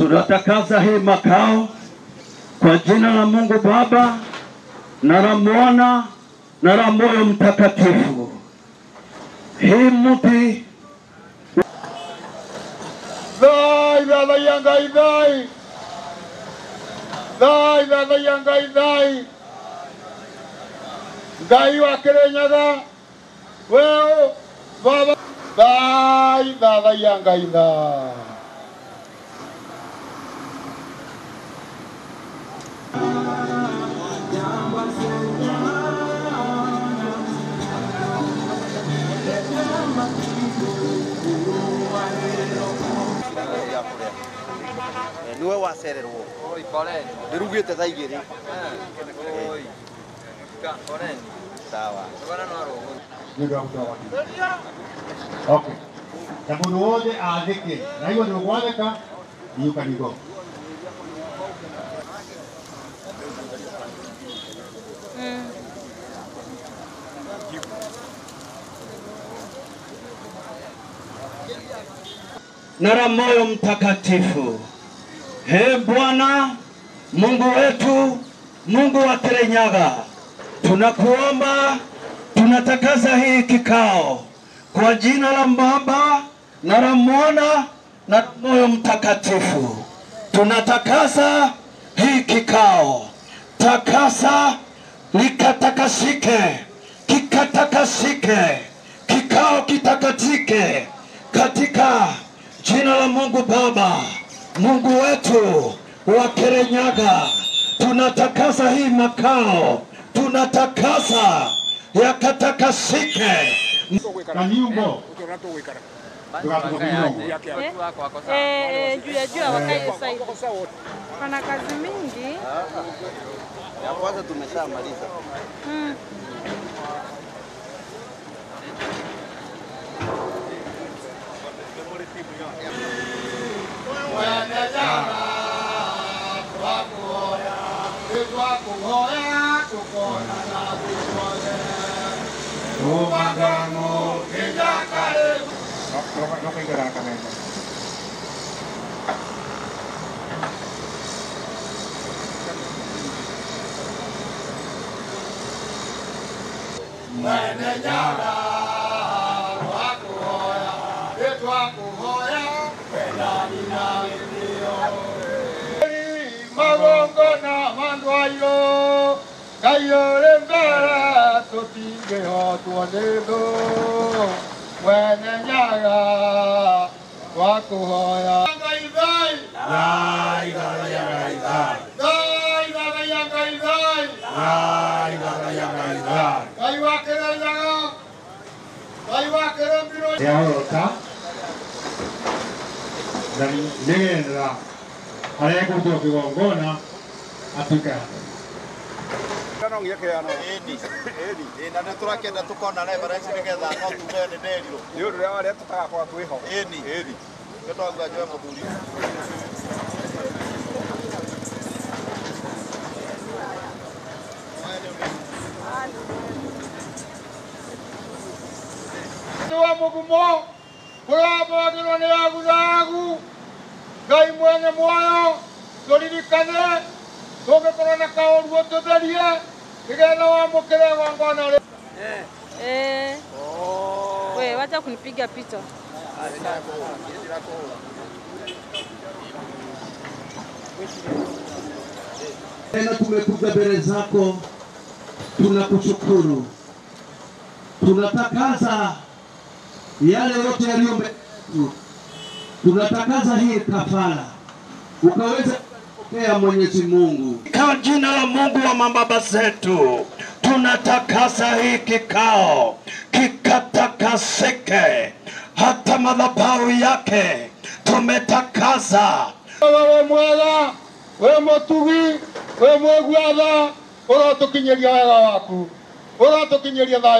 Tunatakasa hii makao kwa jina la Mungu Baba na la Mwana na la Moyo Mtakatifu. Hii mti Thai thathaia Ngai thai thai thathaia Ngai thai Ngai wa Kirinyaga weo baba thai thathaia Ngai thai niwe wacererwo ndärugä te thaa igä rä sawa Okay. Na mũndũ wothe athĩke na igua nĩ ũgwathĩka you can go. na la Moyo Mtakatifu. He Bwana Mungu wetu, Mungu wa Kirinyaga, tunakuomba, tunatakasa hii kikao kwa jina la Baba na la Mwana na la Moyo Mtakatifu. Tunatakasa hii kikao, takasa likatakasike, kikatakasike, kikao kitakatike katika jina la Mungu Baba, Mungu wetu wa Kirinyaga, tunatakasa hii makao, tunatakasa yakatakasike. Kanyumbo. Tukatuko Eh, juu ya juu wakae saidi. Pana kazi mingi. ya kwanza tumeshamaliza Mm. magongona mandwairo ngai ũrĩ mbere tũtingĩhotwo nĩ thũ mwene nyaga twakũhoya ngai thai thai thathaia ngai thai thai thathaia ngai thai thai thathaia ngai thai ngai wa kĩrĩnyaga ngai wa kĩrĩmbiro yahota na nĩgetha harĩa ekũrutwo kĩgongona atuĩke ĩni na nä tå rakenda tå kona reference nä getha no tuge nä nderirwo nä å ndå rä a warä a tå tagakorwo twä ho ĩni ĩni kä twaga njoe må thuri nĩ wa mũgumo kũrambagĩrwo nĩ aguthagu ngai mwene muoyo tũririkane tũngĩkorwo na kaũruo tũtherie nĩgetha wamũkĩre gongona rĩ Eh. We, wacha kunipiga picha. Tena tumekuja mbele zako, tunakushukuru, tunatakasa yale yote yaliyo mbele yetu, tunatakasa hii kafara ukaweza kupokea Mwenyezi Mungu. Kwa jina la Mungu wa mababa zetu, tunatakasa hii kikao kikatakasike, hata madhabahu yake tumetakasa we mwega we mũtugi we mwĩguatha ũrotũkinyĩria wega waku ũrotũkinyĩria thayũ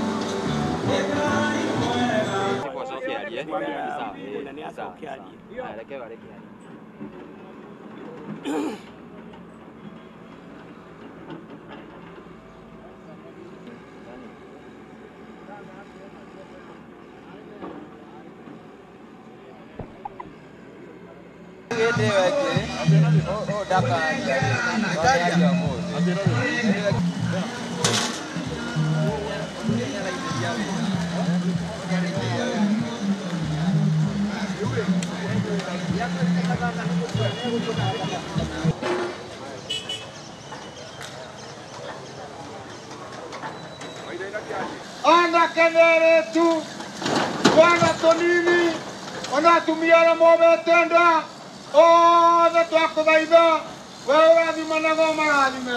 Kwa sauti ya aliye. Sawa. eh, sawa, sawa. anake neretu twana tũnini ona atumia arĩa momete nda othe twakũthaitha we ũrathimanaga marathime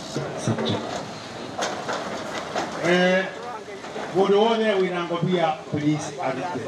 Eh, mũndũ wothe wĩna ngobia please arute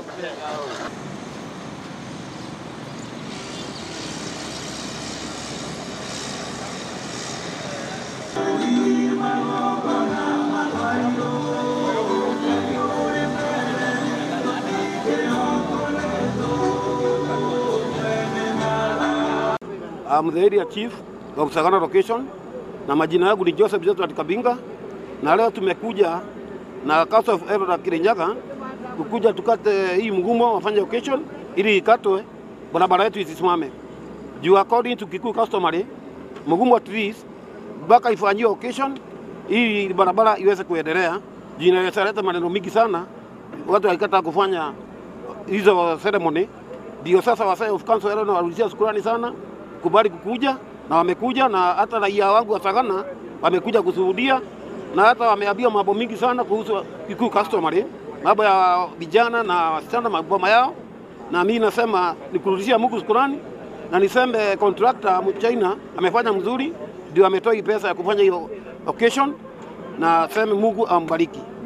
I'm the area chief of Sagana location na majina yangu ni Joseph Josephat Kabinga, na leo tumekuja na Council of Elder Kirinyaga kukuja tukate hii mgumo wafanye occasion ili ikatwe barabara yetu isisimame juu according to Kikuyu customary mgumo at least mpaka ifanyiwe occasion ili barabara iweze kuendelea juu inaweza leta maneno mingi sana, watu wakikataa kufanya hizo ceremony ndio sasa wasee of council leo nawarudishia shukrani sana kubali kukuja na wamekuja, na hata raia wangu wa Sagana wamekuja kushuhudia, na hata wameambia mambo mingi sana kuhusu Kikuyu customary, mambo ya vijana na wasichana, maboma yao, na mimi nasema nikurudishia Mungu shukrani, na niseme contractor Mchina amefanya mzuri, ndio ametoa hii pesa ya kufanya hiyo occasion, na seme Mungu ambariki.